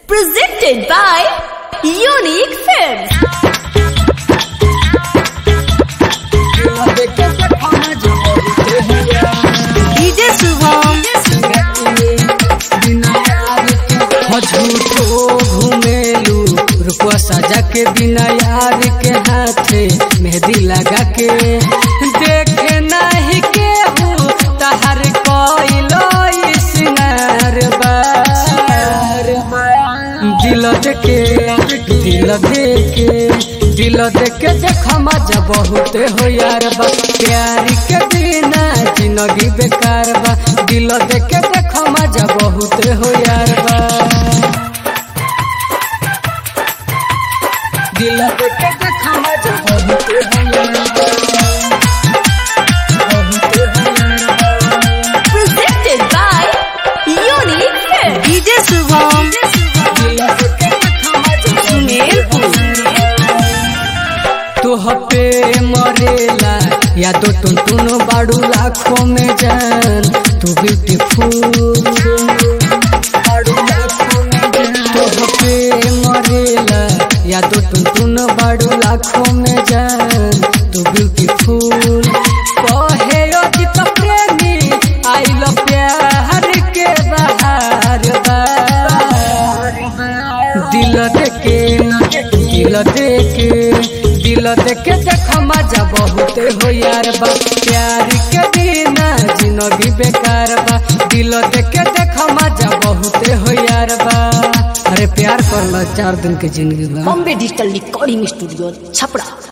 Presented by Unique Films. DJ Shubham. झूठो घूमेलू रुपवा सजा के बिना यार के हाथे मेहंदी लगा के देखे नहीं के तहर कोइलो सिंगार दिल देके दिल देके दिल देके देख मजा बहुत हो यार बा प्यार के बिना जिंदगी बेकार बा दिल देके देख मजा बहुत हो यार बा दिल देके देख मजा बहुत हो यार बा बहुत हो यार बा Presented by Unique Films. DJ Shubham. तुह पे मरेला या तो तुम तुम बाड़ू लाखों में जान तू ब्यूटीफुल तुह पे मरेला या तो तुम तुम बाड़ू लाखों में जान तू ब्यूटीफुल कहे ओ दीप प्रेमी आई लो प्यार के बहार बा दिल देके दिल देके दिल देके देख मजा बहुत हो यार बा प्यार के बिना जिंदगी बेकार बा दिल देके देख मजा बहुत हो यार बा अरे प्यार कर लो चार दिन के जिंदगी बा Bombay Digital Recording Studio, Chapra.